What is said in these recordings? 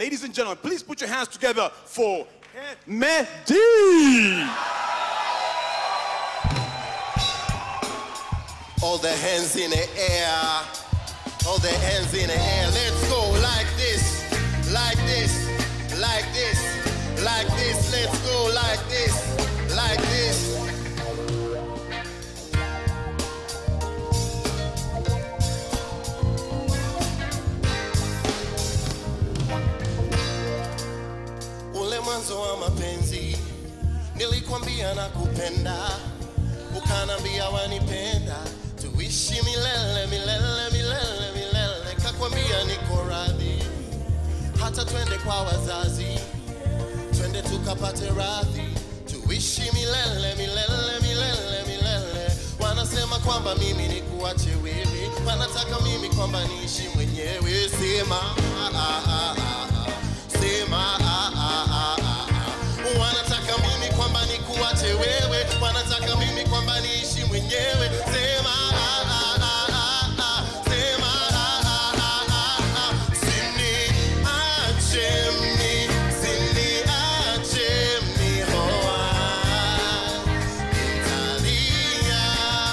Ladies and gentlemen, please put your hands together for Mehdi. All the hands in the air. All the hands in the air. Let's go like this, like this, like this, like this. Let's go like this, like this. Ule mwanzo wa mapenzi nilikwambia nakupenda, ukanambia wanipenda, tuishi milele milele milele milele. Kakwambia niko radhi, hata twende kwa wazazi, twende tukapate radhi, tuishi milele milele milele milele. Wanasema kwamba mimi nikuache wewe, wanataka mimi kwamba niishi mwenyewe. Sema ah, ah, ah, ah, ah. sema ah, ah, ah, ah, ah. Wanataka mimi kwamba nikuache wewe, wanataka mimi kwamba niishi mwenyewe. Sema ah, ah, ah, ah, ah. sema ah, ah, ah, ah, ah. Siniache mi, siniache mi hoa. Nitalia.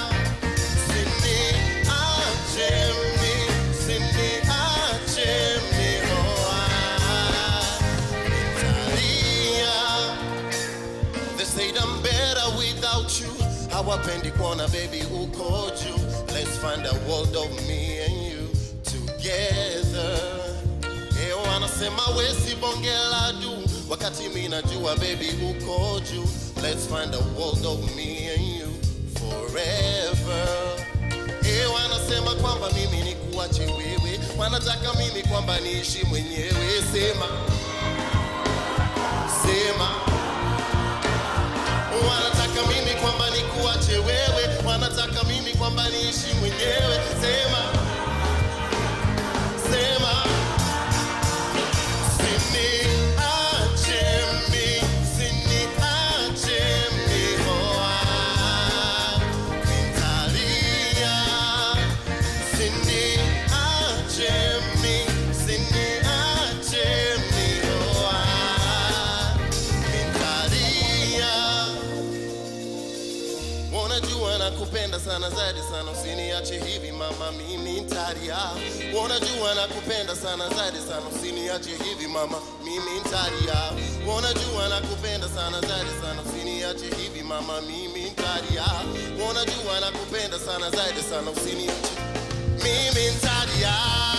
Siniache mi, siniache mi hoa. Nitalia. They said I'm better without you. Hawapendi kuona baby uko juu. Let's find a world of me and you together. Eh, wanasema wesi bonge la du, wakati mi najua baby uko juu. Let's find a world of me and you forever. Eh, wanasema kwamba mimi ni kuache wewe, wanataka mimi kwamba niishi mwenyewe. Sema, sema wanataka mimi kwamba nikuache wewe, wanataka mimi kwamba niishi mwenyewe. Sema, sema, siniache mi, siniache mi hoa, nitalia. Siniache mi, siniache mi hoa, nitalia. Unajua nakupenda sana zaidi sana, usiniache hivi mama, mimi ntalia. Unajua nakupenda sana zaidi sana, usiniache hivi mama, mimi ntalia. Unajua nakupenda sana zaidi sana, usiniache hivi mama, mimi ntalia. Unajua nakupenda sana zaidi sana, usiniache mimi ntalia.